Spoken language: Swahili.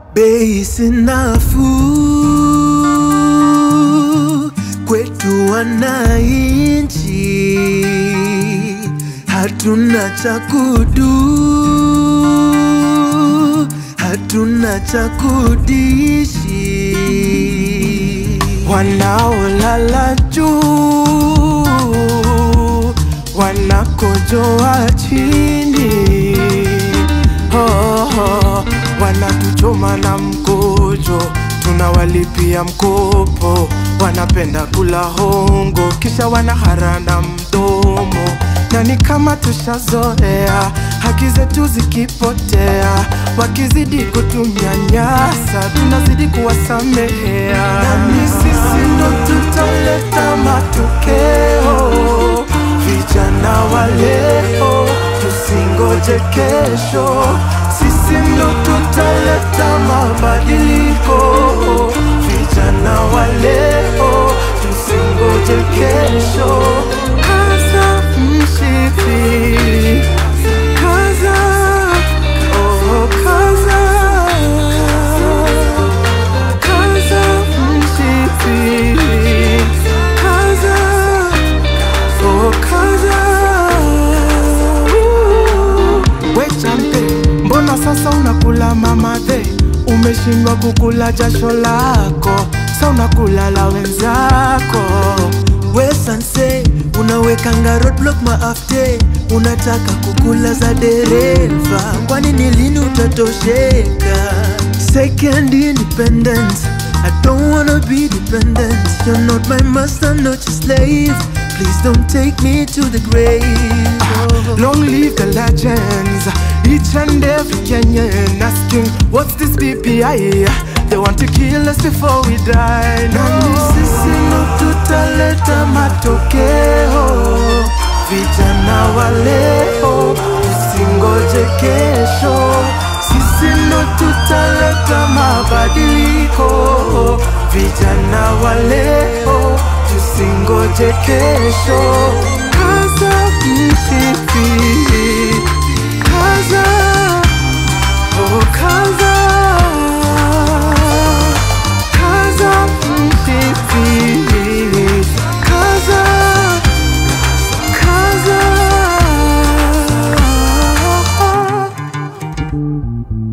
bei si nafuu kwetu wananchi, hatuna cha kudu, hatuna cha kudishi, wanaolala juu wanakojoa chini oh, oh, wanatuchoma na mkojo, tunawalipia mkopo, wanapenda kula hongo, kisha wanaharana mdomo, na ni kama tushazoea haki zetu zikipotea, wakizidi kutunyanyasa, tunazidi kuwasamehea, na ni sisi ndo tutaleta matokeo vijana wa leo, tusingoje kesho, sisi ndo tutaleta mabadiliko. Vijana wa leo, tusingoje kesho, kaza mshipi, kaza, oh, kaza, kaza mshipi, kaza Oh, kaza wechampe mbona sasa unakula mamadhe umeshindwa kukula jasho lako sa unakula la wenzako wesanse unawekanga roadblock maafte unataka kukula za dereva kwani ni lini utatosheka second independence I don't wanna be dependent. You're not my master, not your slave. Please don't take me to the grave. Oh. Long live the legends, each and every Kenyan asking, what's this BPI? They want to kill us before we die. Nani No. sisi ndo tutaleta matokeo, vijana wa leo, tusingoje kesho. Sisi ndo tutaleta mabadiliko, vijana wa leo, tusingoje kesho. Kaza mshipi, kaza, oh kaza Kaza mshipi, kaza, kaza.